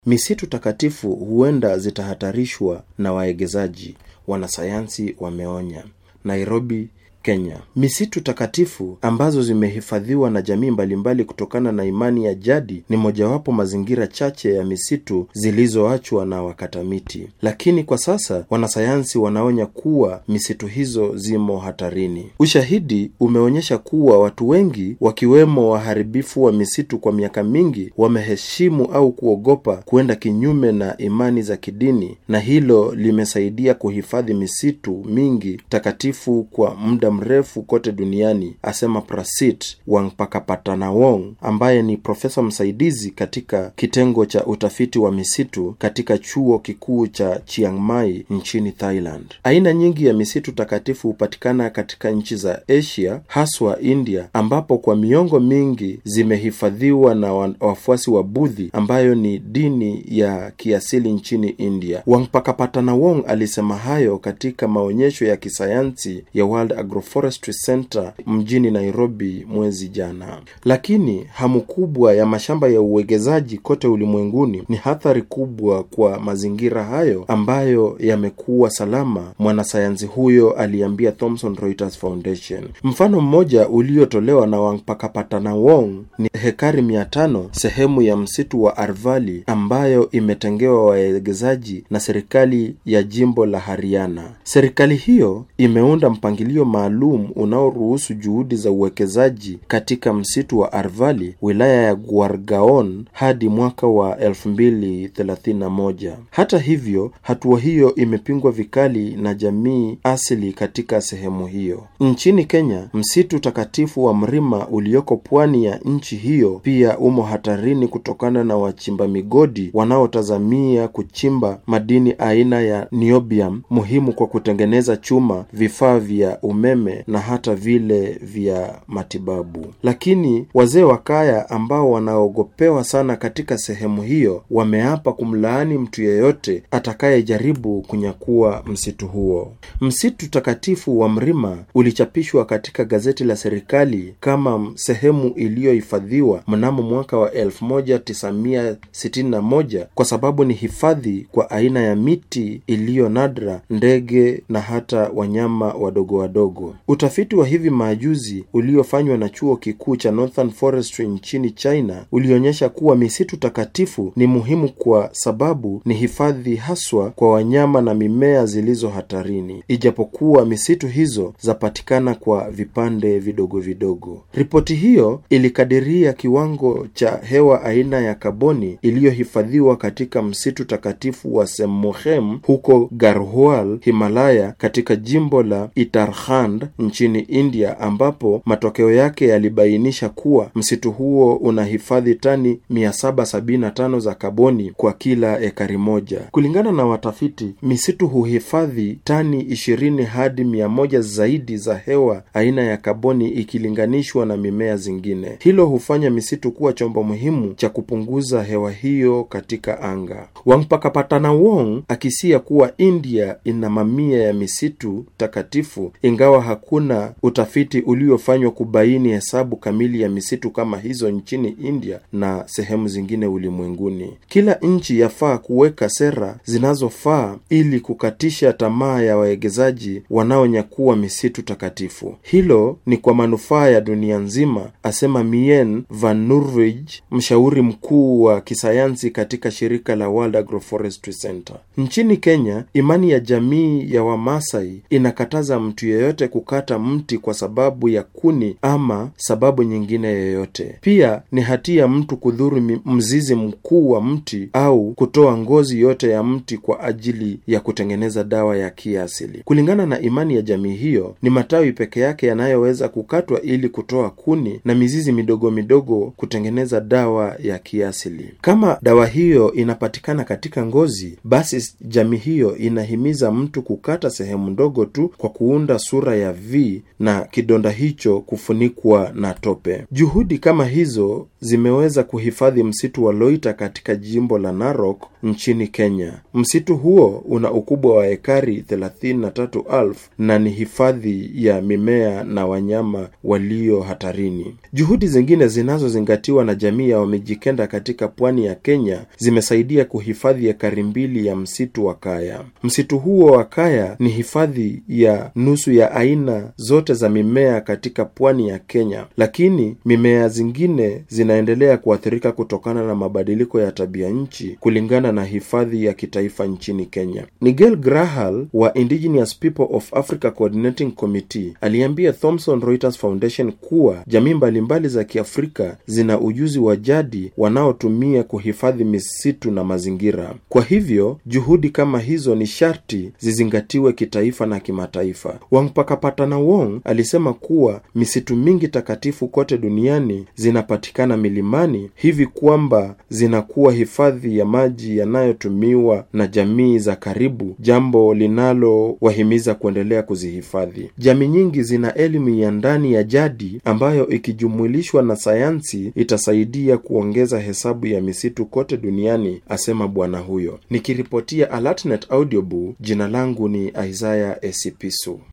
Misitu takatifu huenda zitahatarishwa na waegezaji, wanasayansi wameonya. Nairobi, Kenya. Misitu takatifu ambazo zimehifadhiwa na jamii mbalimbali kutokana na imani ya jadi ni mojawapo mazingira chache ya misitu zilizoachwa na wakata miti, lakini kwa sasa wanasayansi wanaonya kuwa misitu hizo zimo hatarini. Ushahidi umeonyesha kuwa watu wengi wakiwemo waharibifu wa misitu kwa miaka mingi wameheshimu au kuogopa kuenda kinyume na imani za kidini, na hilo limesaidia kuhifadhi misitu mingi takatifu kwa muda mrefu kote duniani, asema Prasit Wangpakapattanawong ambaye ni profesa msaidizi katika kitengo cha utafiti wa misitu katika chuo kikuu cha Chiang Mai nchini Thailand. Aina nyingi ya misitu takatifu hupatikana katika nchi za Asia, haswa India, ambapo kwa miongo mingi zimehifadhiwa na wafuasi wa Budhi ambayo ni dini ya kiasili nchini India. Wangpakapattanawong alisema hayo katika maonyesho ya kisayansi ya World Agroforestry Center mjini Nairobi mwezi jana. Lakini hamu kubwa ya mashamba ya uwegezaji kote ulimwenguni ni athari kubwa kwa mazingira hayo ambayo yamekuwa salama, mwanasayansi huyo aliambia Thomson Reuters Foundation. Mfano mmoja uliotolewa na Wangpakapattanawong ni hekari mia tano sehemu ya msitu wa Arvali ambayo imetengewa waegezaji na serikali ya jimbo la Haryana. Serikali hiyo imeunda mpangilio maalum unaoruhusu juhudi za uwekezaji katika msitu wa Arvali, wilaya ya Guargaon hadi mwaka wa 2031. Hata hivyo, hatua hiyo imepingwa vikali na jamii asili katika sehemu hiyo. Nchini Kenya, msitu takatifu wa Mrima ulioko pwani ya nchi hiyo pia umo hatarini kutokana na wachimba migodi wanaotazamia kuchimba madini aina ya niobium muhimu kwa kutengeneza chuma, vifaa vya umeme na hata vile vya matibabu. Lakini wazee wa kaya ambao wanaogopewa sana katika sehemu hiyo wameapa kumlaani mtu yeyote atakayejaribu kunyakua msitu huo. Msitu takatifu wa Mrima ulichapishwa katika gazeti la serikali kama sehemu iliyohifadhiwa mnamo mwaka wa 1961 kwa sababu ni hifadhi kwa aina ya miti iliyo nadra, ndege na hata wanyama wadogo wadogo. Utafiti wa hivi majuzi uliofanywa na chuo kikuu cha Northern Forestry nchini China ulionyesha kuwa misitu takatifu ni muhimu kwa sababu ni hifadhi haswa kwa wanyama na mimea zilizo hatarini, ijapokuwa misitu hizo zapatikana kwa vipande vidogo vidogo. Ripoti hiyo ilikadiria kiwango cha hewa aina ya kaboni iliyohifadhiwa katika msitu takatifu wa Semmohem huko Garhwal, Himalaya, katika jimbo la Uttarakhand nchini India, ambapo matokeo yake yalibainisha kuwa msitu huo unahifadhi tani 775 za kaboni kwa kila ekari moja. Kulingana na watafiti, misitu huhifadhi tani 20 hadi 100 zaidi za hewa aina ya kaboni ikilinganishwa na mimea zingine. Hilo hufanya misitu kuwa chombo muhimu cha kupunguza hewa hiyo katika anga. Wangpakapattanawong akisia kuwa India ina mamia ya misitu takatifu, ingawa hakuna utafiti uliofanywa kubaini hesabu kamili ya misitu kama hizo nchini India na sehemu zingine ulimwenguni. Kila nchi yafaa kuweka sera zinazofaa ili kukatisha tamaa ya waegezaji wanaonyakua misitu takatifu. Hilo ni kwa manufaa ya dunia nzima, asema Mien Van Nurwij, mshauri mkuu wa kisayansi katika shirika la World Agroforestry Center. Nchini Kenya, imani ya jamii ya Wamasai inakataza mtu yeyote kukata mti kwa sababu ya kuni ama sababu nyingine yoyote. Pia ni hatia mtu kudhuru mzizi mkuu wa mti au kutoa ngozi yote ya mti kwa ajili ya kutengeneza dawa ya kiasili. Kulingana na imani ya jamii hiyo, ni matawi peke yake yanayoweza kukatwa ili kutoa kuni na mizizi midogo midogo kutengeneza dawa ya kiasili. Kama dawa hiyo inapatikana katika ngozi, basi jamii hiyo inahimiza mtu kukata sehemu ndogo tu kwa kuunda sura ya V na kidonda hicho kufunikwa na tope. Juhudi kama hizo zimeweza kuhifadhi msitu wa Loita katika jimbo la Narok nchini Kenya. Msitu huo una ukubwa wa ekari 33,000 na ni hifadhi ya mimea na wanyama walio hatarini. Juhudi zingine zinazozingatiwa na jamii ya Wamijikenda katika pwani ya Kenya zimesaidia kuhifadhi ekari mbili ya msitu wa Kaya. Msitu huo wa Kaya ni hifadhi ya nusu ya aina zote za mimea katika pwani ya Kenya, lakini mimea zingine zinaendelea kuathirika kutokana na mabadiliko ya tabia nchi kulingana na hifadhi ya kitaifa nchini Kenya. Nigel Grahal wa Indigenous People of Africa Coordinating Committee aliambia Thomson Reuters Foundation kuwa jamii mbalimbali za Kiafrika zina ujuzi wa jadi wanaotumia kuhifadhi misitu na mazingira. Kwa hivyo juhudi kama hizo ni sharti zizingatiwe kitaifa na kimataifa. Wangpakapatana Wong alisema kuwa misitu mingi takatifu kote duniani zinapatikana milimani, hivi kwamba zinakuwa hifadhi ya maji yanayotumiwa na jamii za karibu, jambo linalowahimiza kuendelea kuzihifadhi. Jamii nyingi zina elimu ya ndani ya jadi ambayo ikijumulishwa na sayansi itasaidia kuongeza hesabu ya misitu kote duniani, asema bwana huyo. Nikiripotia Alatnet Audiobook, jina langu ni Isaiah Esipisu.